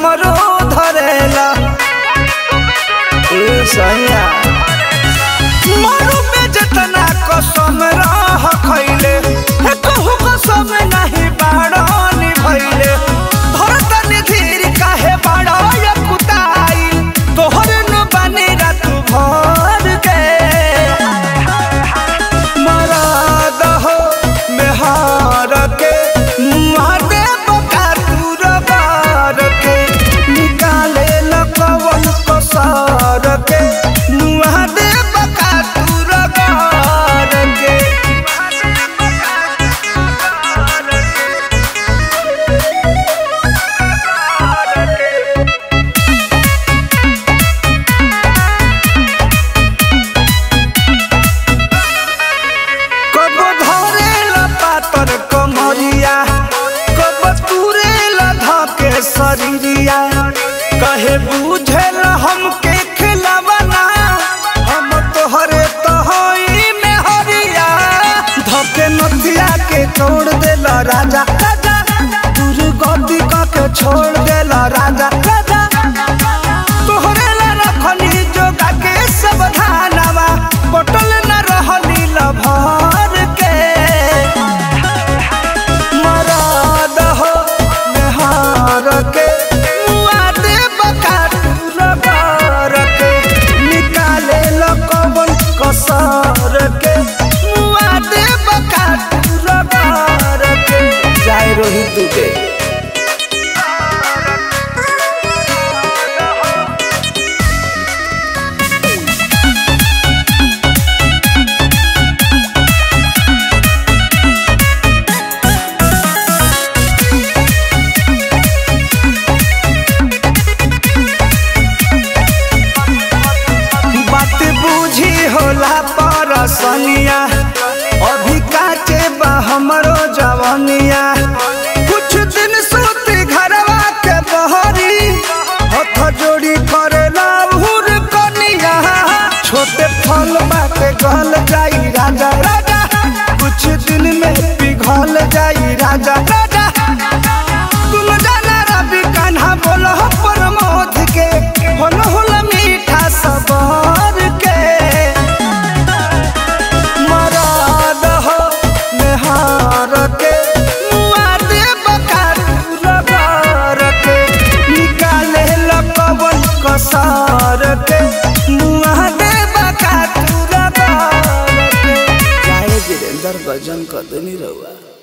हमरो धरेला ए सैया मारू में जतना कसम रह खैले हे कहू कसम नहीं बाड़नी भैले धरतन धीर काहे बाड़ा या कुताई तोहर न बने रात भर के मराद हो मेहार के मुआदे बका दूर बार के निकाले लकवन कसार के मुआदे बका दूर बार के कबो धरेला पातर कमरिया कबो तुरेला धके शरीरिया कहे बुझेल हमके खिलावना हम तोहरे तोहई में हरिया धके नथिया के तोड़ देला राजा राजा दूर गद्दी के छोड़ देला राजा राजा तोहरे ला रखनी जोगा के सब धानवा बटल न रहनी लभर के मराद हो मेहार के मुआदे बका रबर के निकाले लकवन कसर के मुआदे बका रबर के जाय रोहित के बात बूझी होला परसनिया अभी काचे बा हमरो जवनिया कुछ दिन सूती घरवा के बहरी हथ जोड़ी करेला हुर कनिया छोटे फल बाटे गल जाई राजा राजा कुछ दिन में पिघल जाई राजा राजा तुम जाना रवि कान्हा बोलो प्रमोद के होलो होला मीठा सबर के मराद हो मेहार के मुआदे बकार रबर के निकाले लकवन कसार के मुआदे बकार रबर के जाए वीरेंद्र भजन कदनी रहुआ